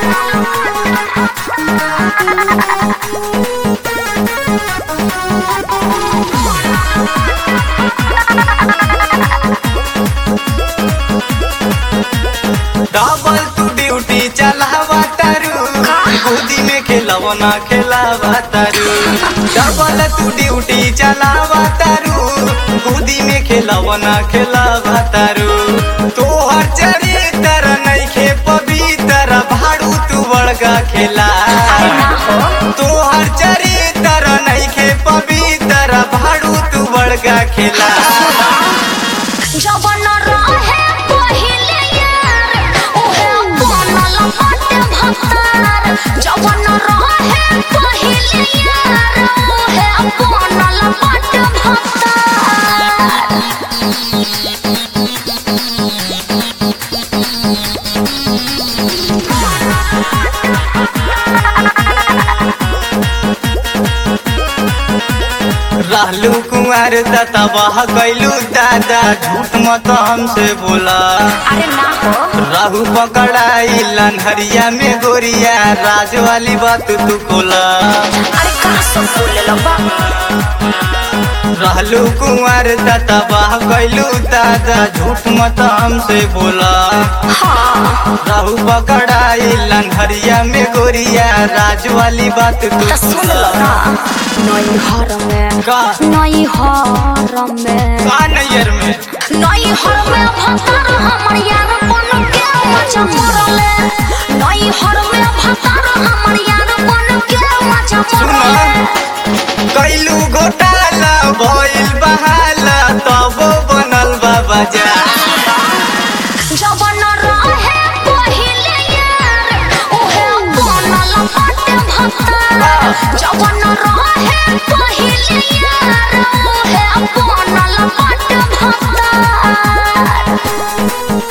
double तू duty चलावा तारू गोदी में खेलवना खेलावा तारू डबल तू ड्यूटी चलावा तारू गोदी में खेलवना खेलावा तारू तोहर चरित्र नइखे पवित्र भाड़ू तू बड़का खेला तोहर चरित्र नइखे पवित्र भाड़ू तू बड़का खेला जवन रहे पहिले यार ओहे बनल बाटे भतार जवन रहे पहिले यार ओहे बनल बाटे भतार रहलू कुंवर तबाह कैलू दादा झूठ मत हमसे बोला अरे ना हो राहू पकड़ाई लनहरिया में गोरिया राज वाली बात तू कोला अरे का सब बोले लबा रहलू कुंवर तबाह कैलू दादा झूठ मत हमसे बोला हाँ राहू पकड़ाई लनहरिया में गोरिया राज वाली बात तू तो सुन लो कोला ना नई हर में का नई हर में का नैयर में नई हर में भतार हमर यार बन के मजा मरले नई हर में भतार हमर यार बन के मजा मरले कैलू घोटाला भइल बहाला तब बनल बाबा जा जवन रहे पहिले यार ओहे बनल बाटे भतार जवन रहे पहिले यार ओहे बनल बाटे भतार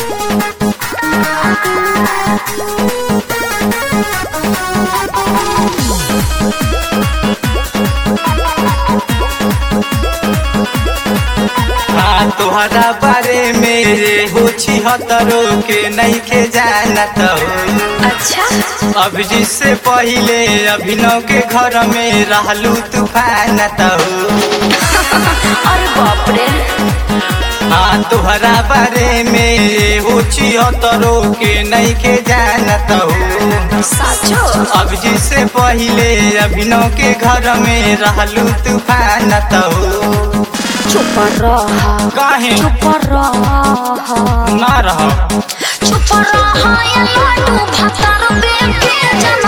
हाँ तोहरा बारे में रे हो छिहत्तरो के नहीं के जानत हो अच्छा अब जिससे पहिले अभिनव के घर में रहलू तूफान हो अरे बाप रे हाँ तोहरा बारे में रे हो छिहत्तरो के नहीं के जानत हो साचो अब जिससे पहिले अभिनव के घर में रहलू तूफान हो चुप रहा काहे चुप रहा ना रह चुप रहा ये लाडू भतार बेके जन